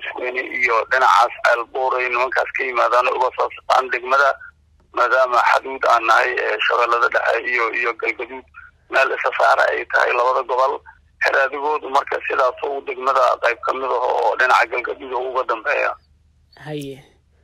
coosweyne iyo dhinacaas ceelbuuray nimankaas ka yimaadaan uga soo saqaan degmada maadaama xaduud aan nahay shabeellada dhexe iyo iyo galgaduud meel isasaara ay tahay labada gobol xeraadigoodu marka sidaas u degmada qayb ka mid aho oo dhinaca galgaduud uga dambeeya haye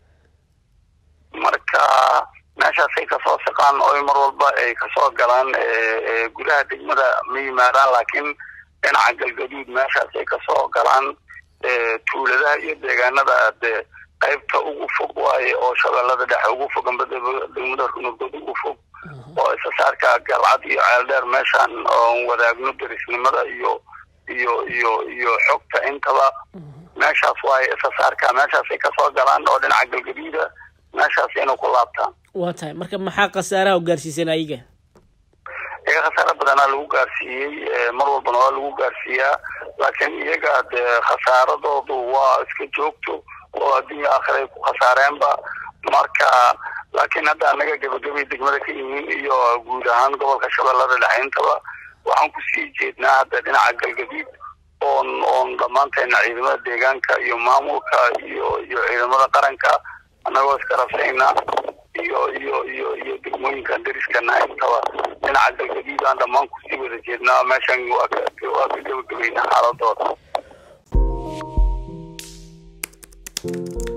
marka meeshaasay kasoo siqaan oy mar walba ay kasoo galaan gudaha degmada ma yimaadaan laakiin dhinaca galgaduud meeshaasay kasoo galaan tuuladaha iyo deegaanada de qaybta ugu fog waaye oo shabeellada dhexe ugu fog amba degmada runurgood ugu fog oo isasaarka galcad iyo ceeldheer meeshaan oon wadaagno derisnimada iyo iyo iyo iyo xogta intaba meeshaas waaye isasaarka meeshaasay kasoo galaan oo dhinaca galgaduuda meeshaas inay ku laabtaan waa tahay marka maxaa khasaaraha u gaarsiisan ayaga iyaga khasaare badanaa lagu gaarsiiyey mar walbana waa lagu gaarsiiyaa laakiin iyaga dee khasaaradoodu waa iska joogto oo adduunya aakhira ay ku khasaareenba marka laakiin hadda anaga gebagabay degmada ka yihiin iyo guud ahaan gobolka shabeellada dhexe intaba waxaan kusii jeednaa hadda dhinaca galgaduud oon oon dhammaanteena ciidamada deegaanka iyo maamulka iyo iyo ciidamada qaranka annagoo iskarabsayna iyo iyo iyo iyo degmooyinkan deriskana intaba dhinaca galgaduud aan dhammaan kusii wada jeednaa meeshan waa ka waa ka gebagabayna xaaladooda